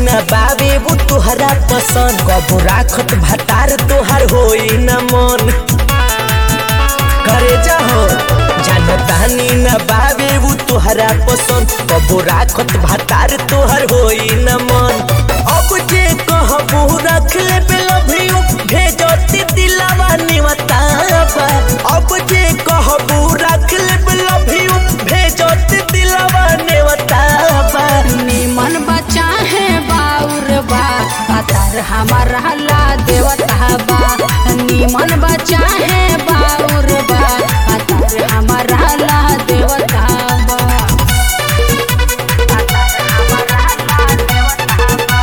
न बाबे वो तोहरा पसंद कबो राखत भतार तोहर होई न मन करे जाहो जानतानी न बाबे वो तोहरा पसंद कबो राखत भतार तोहर होई न मन अब जे कहबो रख ले बेलभियो भेजती दिलावा निवताबा अब जे कहबो रख ले बेलभियो भेजती दिलावा निवताबा निमन बचा है बाउर बा अतर हमारा ला देवता बा निमन बचा है बाउर बा अतर हमारा ला देवता बा अतर हमारा ला देवता बा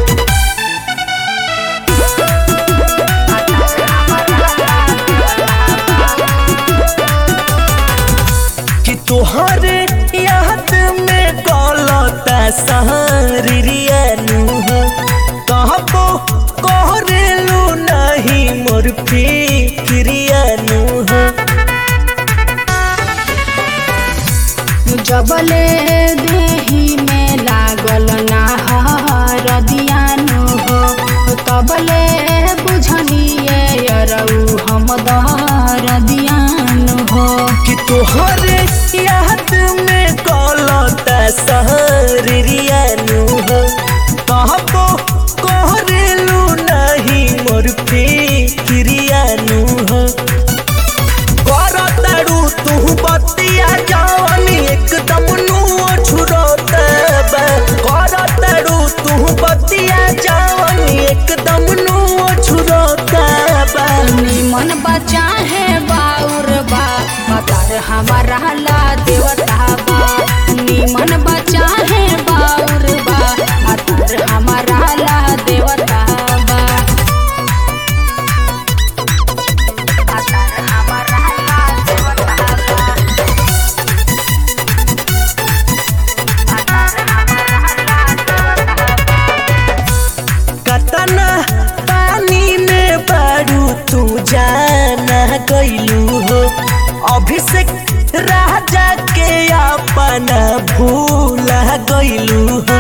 अतर हमारा ला देवता बा कि तोहरे याद में गलता सहरियानु हो कहबो कहरेलू नहीं मोर फिक्रियानु हो जबले देही में लागल ना हरदियानु हो तबले बुझनिए यरऊ हम दरदियानु हो कि तोहरे याद में गलता सहरियानु हो कहबो कहरेलू नहीं मोर फिक्रियानु हो करतारू तू बतिया जवानी एकदम नुओ छुरोतबा करतारू तू बतिया जवानी एकदम नुओ छुरोतबा निमन बचा है बाउर बा अतर हमारा ला देवता बा निमन बचा है बाउर बा अतर हमारा ला देवता बा अतर हमारा ला देवता बा अतर हमारा ला देवता बा कतना पानी में बारू तू जाना गईलू हो अभिषेक राजा के अपना भूला गईलू हो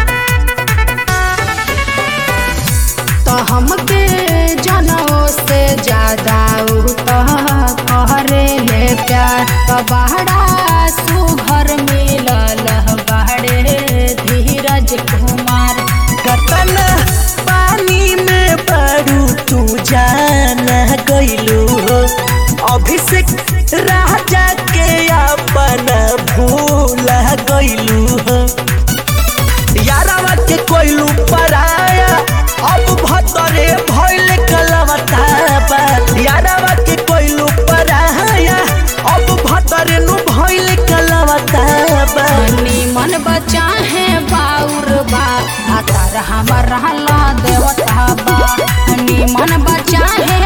तो हमके जनों से ज्यादा उ तो कहरे ले प्यार तो बहरा सुघर मिलल बहरे धीरज कुमार कतना पानी में बारू तू जाना गईलू हो अभिषेक राजा के अपना भूला गईलू हो यारावा के कोइलू पराया अब भतरे भइल कलवताबा यारावा के कोइलू पराया अब भतरे नु भइल कलवताबा निमन बचा है बाउर बा अतर हमारा ला देवता बा निमन बचा है